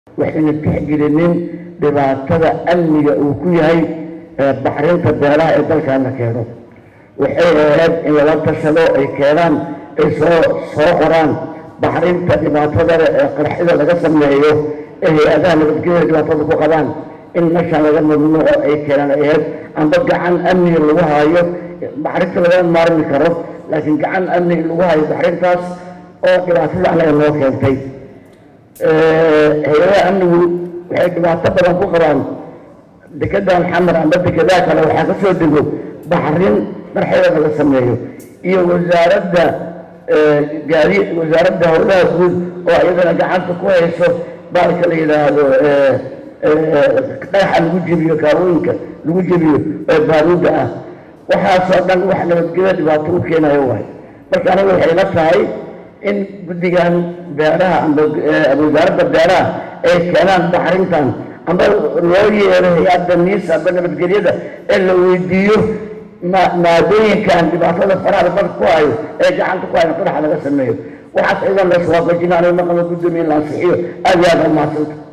waxayna tixgelinin dhibaatada amniga uu ku yahay baxrinta beeraha ee dalkan la keeno waxay ahayd in lala tashado ay keenaan ay soo soo qoraan baxrinta dhibaatadale ee qarxida laga sameeyo ee hay-adaha nabadgelyada dhibaatada ku qabaan in meeshaan laga mamnuuco ay keenaan ay ahayd amba gacan amniga lagu haayo baxrinta lagama maarmi karo laakiin gacan amniga lagu hayo baxrintaas oo dhibaatada anaga noo keentay hay-adaha amnigu waxay dhibaato badan ku qabaan dekedan xamar amba dekedaa kale waxaa ka soo dego baxrin marxeeda laga sameeyo iyo wasaaradda gaadi wasaaradda howlaha guud oo iyadana gacanta ku hayso baalka la yidhaahdo dhagaxa lagu jebiyo kaawooyinka lagu jebiyo ee baaruudda ah waxaasoo dhan wax nabadgelyo dhibaato u keenayo waay marka aniga waxay la tahay in guddigan beeraha amba wasaaradda beeraha ay keenaan baxrintan amba loo yeero hay-adda niis amba nabadgelyada ee la weydiiyo maadooyinkan dhibaatada faraha dalka ku hayo ee gacanta ku hayo qaraxa laga sameeyo waxaas ciidan la iswaafajina aniga maqama guddoomiye la ansixiyo aad iyo aad umaadsanta